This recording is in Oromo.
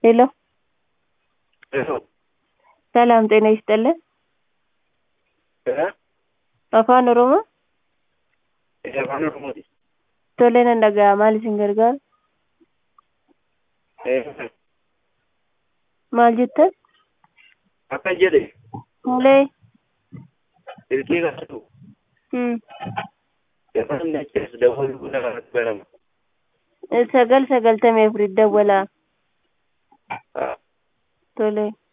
ሄሎ ሄሎ ሰላም ጤና ይስጥልን እ afaan oromoo ee afaan oromooti tole nan dhaga'a maal isin gargaaru ee maal jettan akkan jedhe malee silkii kanatu hmm. afaan achiis dabaluu namatti barama sagal sagaltamii afurit dawwalaa haa tole